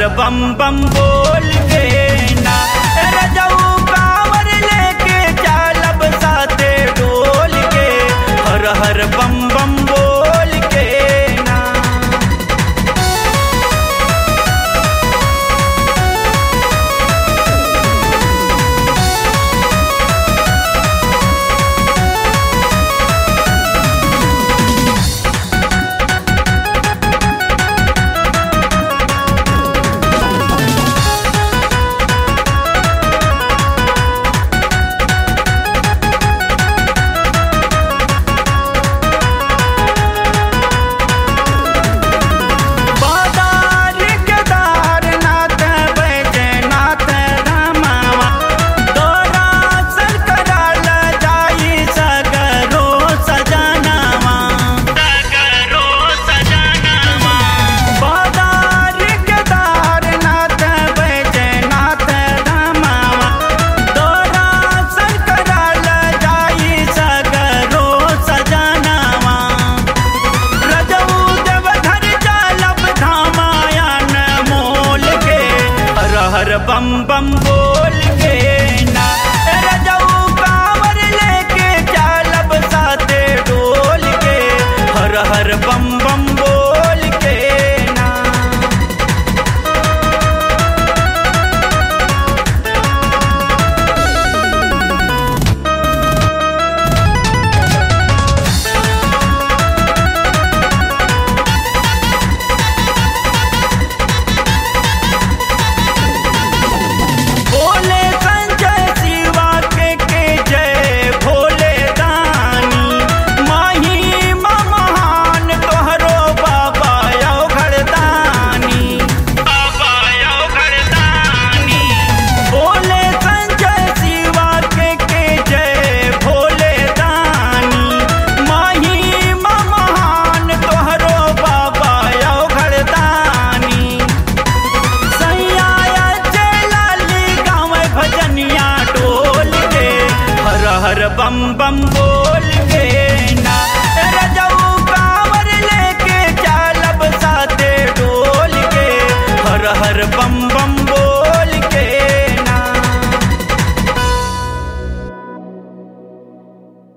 बम बम बोल के ना रजऊ कांवर लेके चालब साथे डोल के हर हर बम बम बोल के ना बादार केदारनाथ बैजनाथ धामवा तोरा सन कराल जाई सगरो सजनवा सगरो सजनवा बादार केदारनाथ बैजनाथ धामवा तोरा सन कराल जाई सगरो सजनवा रजऊ देवधर चालब धामायन मोल के हर हर बम बम बोल के ना रजऊ कांवर लेके चालब साथे डोल के हर हर बम बम बोल के ना भोले संजय शिवा के के जय भोले दानी माही महान तोहरो बाबा यो घरदानी बाबा यो घरदानी भोले संजय शिवा के के जय भोले दानी माही महान तोहरो बाबा यो घरदानी सैया चलाली गाँव भजनिया डोल के हर हर बम बम बोल